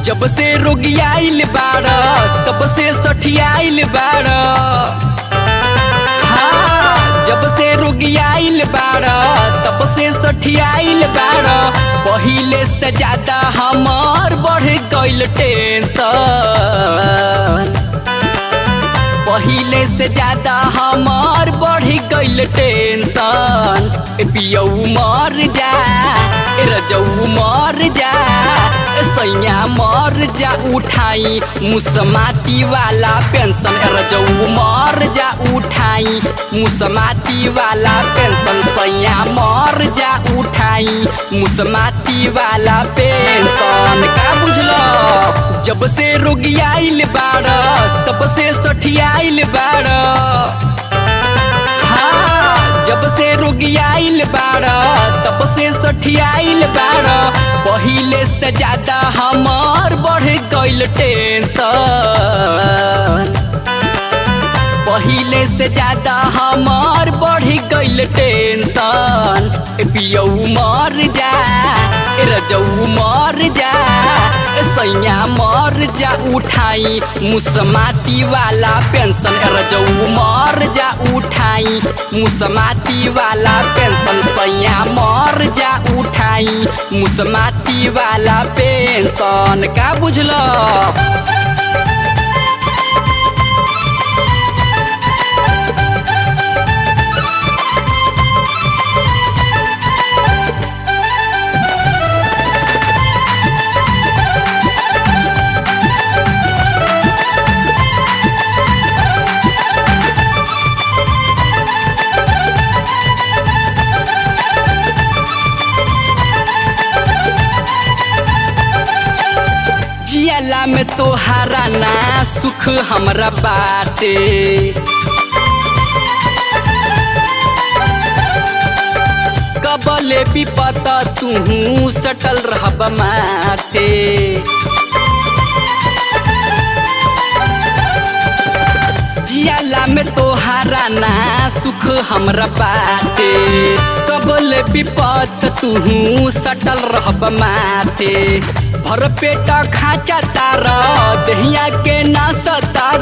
जब से रोगियाइल बाड़ तब से सठियाइल बाड़ हाँ जब से रोगियाइल बाड़ तब से सठियाइल बाड़ पहिले से ज्यादा हमार बढ़ गइल टेंशन पहिले से ज्यादा हमार बढ़ गइल टेंशन ए पियऊ मर जा ए रजऊ मर जा ए सैया मर जा उठाई मुसमाती वाला पेंशन ए रजऊ मर जा उठाई मुसमाती वाला पेंशन सैया मर जा उठाई मुसमाती वाला पेंशन का बुझलो जब से रोगियाइल बाड़ तब से सठियाइल बाड़ हाँ जब से रोगियाइल बाड़ तब से सठियाइल बाड़ पहिले से ज्यादा हमार बढ़ गइल टेंशन पहिले से ज्यादा हमार बढ़ गइल टेंशन ए पियऊ मर जा ए रजऊ मर जा ए सैया मर जा उठाई मुसमाती वाला पेंशन ए रजऊ मर जा उठाई मुसमाती वाला पेंशन सैया मर जा उठाई मुसमाती वाला पेंशन का बुझलो जियाला में तोहारा ना सुख हमरा बाटे कबले विपत तू सटल रहब माते जियाला में तोहारा ना सुख हमरा बाटे कबल विपत तू सटल रहब माथे भर पेट खाचा तार दहिया के ना सतार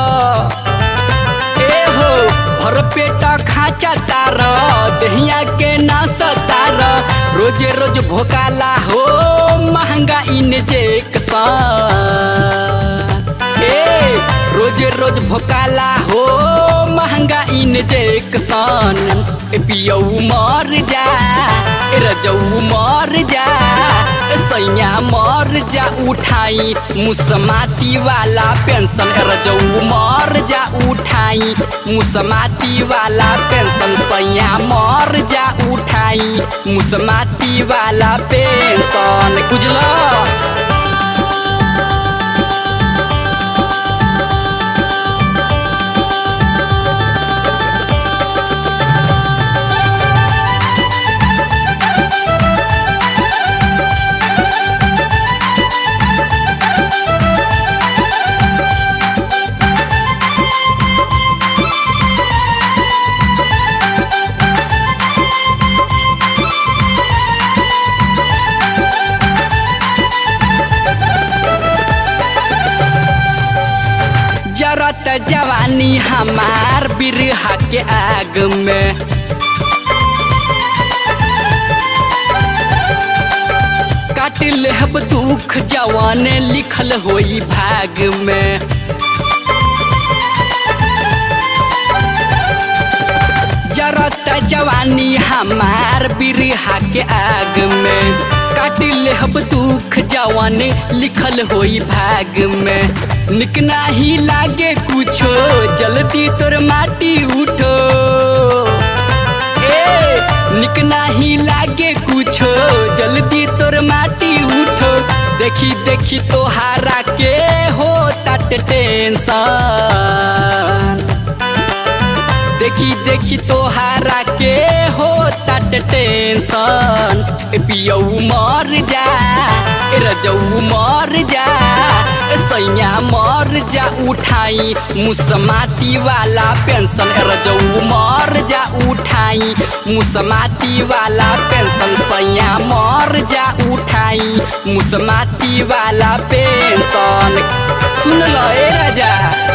ए हो भर पेट खाचा तार दहिया के ना सतार रोजे रोज भोकाला हो महंगा इंजेक्शन ए रोज रोज भोकाला हो महंगा इंजेक्शन ए पियऊ मर जा ए रजऊ मर जा ए सैया मर जा उठाई मुसमाती वाला पेंशन ए रजऊ मर जा उठाई मुसमाती वाला पेंशन सैया मर जा उठाई मुसमाती वाला पेंशन बुझलो जरत जवानी हमार बिरहा के आग में काट लेहब दुख जवान लिखल होई भाग में जरत जवानी हमार बिरहा के आग में काट लेहब दुख जवान लिखल होई भाग में निक नाही लागे कुछो जल्दी तोर माटी उठो ए निक नाही लागे कुछो जल्दी तोर माटी उठो देखी देखी तोहारा के हो तट टेंशन देखी देखी तोहारा के हो तट टेंशन ए पियऊ मर जा ए रजऊ मर जा ए सैया मर जा उठाई मुसमाती वाला पेंशन रजऊ मर जा उठाई मुसमाती वाला पेंशन सैया मर जा उठाई मुसमाती वाला पेंशन सुन लो ए राजा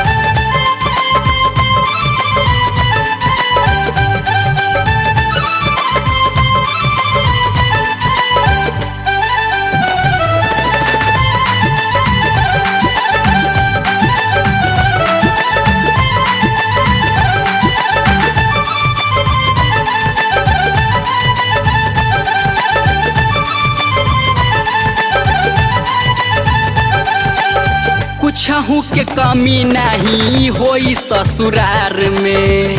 कुछ के कमी नहीं होई ससुरार में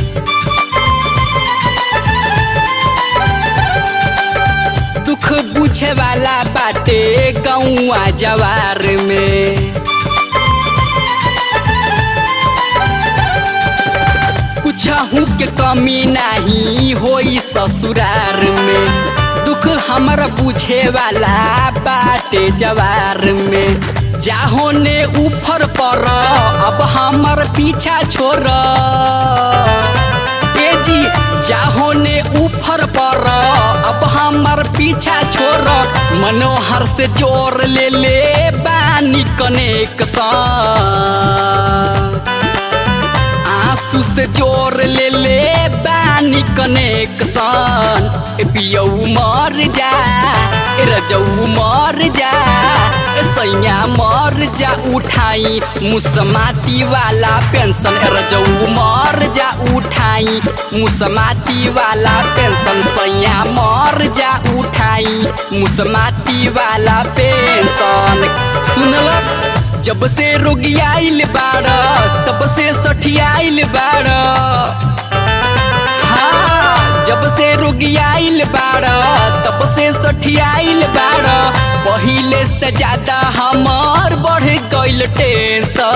दुख बुझे वाला बाटे गौआ जवार में कुछ के कमी नहीं होई ससुरार में दुख हमर बुझे वाला बाटे जवार में जाहो ने ऊपर पर अब हमर पीछा छोड़ ए जी जाहो ने ऊपर पर अब हमर पीछा छोड़ मनोहर से जोर ले ले बानी कनेक आंसू से जोर ले ले बानी कनेक्शन पियऊ मर जा रजऊ मर जा सैया मर जा उठाई मुसमाती वाला पेंशन रजऊ मर जा उठाई मुसमाती वाला पेंशन सैया मर जा उठाई मुसमाती वाला पेंशन सुनलक जब से रोगियाइल बाड़ तब से सठियाइल बाड़ हाँ जब से रोगियाइल बाड़ तब से सठियाइल बाड़ पहिले से ज्यादा हमार बढ़ गइल टेंशन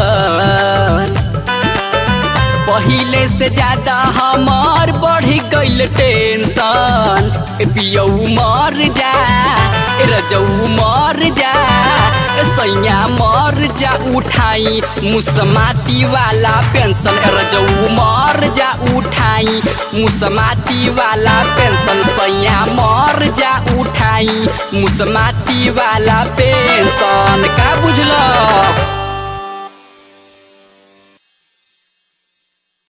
पहिले से ज्यादा हमार बढ़ गइल टेंशन पियऊ मर जा रजऊ मर जा सैया मर जा उठाई मुसमाती वाला पेंशन रजऊ मर जा उठाई मुसमाती वाला पेंशन सैया मर जा उठाई मुसमाती वाला पेंशन